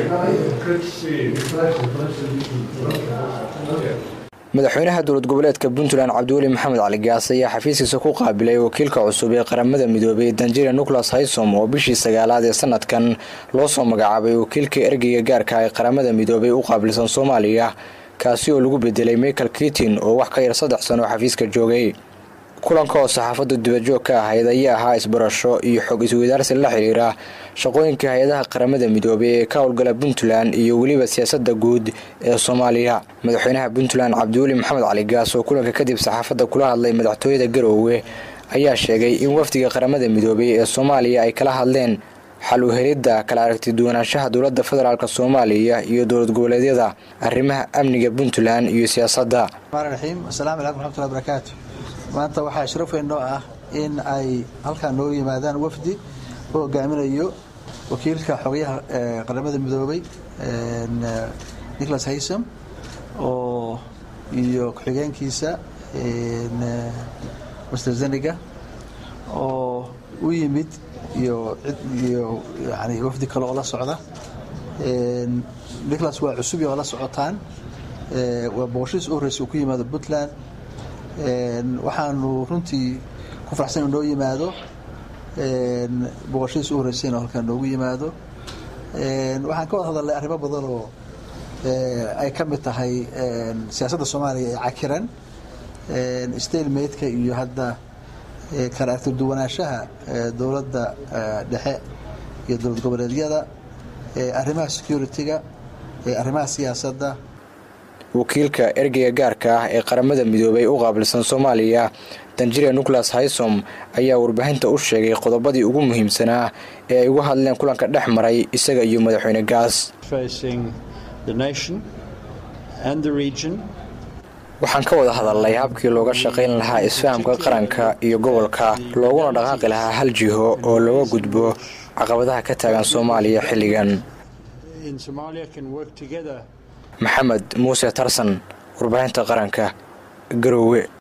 madaxweynaha dowlad goboleedka puntland cabdiweli maxamed cali gaas ayaa xafiiskiisa ku qaabilay wakiilka cusub ee qaramada midoobay danjira nicholas haysom oo bishii sagaalaad ee sanadkan loo soo magacaabay wakiilka ergeyga gaarka ee qaramada midoobay u qaabilsan soomaaliya kaasi oo lagu bedelay michael kitin oo wax ka yar saddex sano xafiiska joogay kulanka oo saxaafaddu dibajoog ka ahayd ayaa ahaa isbarasho iyo xog isweydaarsi la xiriira shaqooyinka hay-adaha qaramada midoobay ee ka howlgala puntland iyo weliba siyaasadda guud ee soomaaliya madaxweynaha puntland cabdiweli maxamed cali gaas oo kulanka kadib saxaafadda kula hadlay madaxtooyada garoowe ayaa sheegay in wafdiga qaramada midoobay ee soomaaliya ay kala hadleen xal u helidda kala aragti duwanaanshaha dowladda federaalk soomaaliya iyo dowlad goboleedyada arrimaha amniga puntland iyo siyaasadda raxiim asalaamu calaykum raxmatullahi barakaatu maanta waxaa sharaf weyn noo ah in ay halkaan noogu yimaadaan wafdi u hogaaminayo wakiilka xogayaha qaramada midoobay nicholas haysom oo iyo ku-xigeenkiisa master zeniga oo u yimid iyo iyo yani wafdi kale oo la socda nicholas waa cusub oo la socotaan waa boqoshiis u horreysa uu ku yimaado puntland waxaanu runtii ku faraxsan inu noo yimaado boqoshadiis u horreysay inuu halkaan noogu yimaado waxaan ka wada hadalnay arrimo badan oo ay ka mid tahay siyaasadda soomaaliya ee cakiran stalemaidka iyo hadda kala aragti duwanaanshaha dowladda dhexe iyo dowlad goboleedyada arrimaha security-ga arrimaha siyaasadda wakiilka ergeyga gaarka ah ee qaramada midoobay u qaabilsan soomaaliya danjira nicholas haysom ayaa warbaahinta u sheegay qodobadii ugu muhiimsanaa ee ay uga hadleen kulanka dhex maray isaga iyo madaxweyne gaas waxaan ka wada hadalnay habkii looga shaqayn lahaa isfahamka qaranka iyo gobolka looguna dhaqaaqi lahaa hal jiho oo looga gudbo caqabadaha ka taagan soomaaliya xilligan maxamed muuse tarsan warbaahinta qaranka garoowe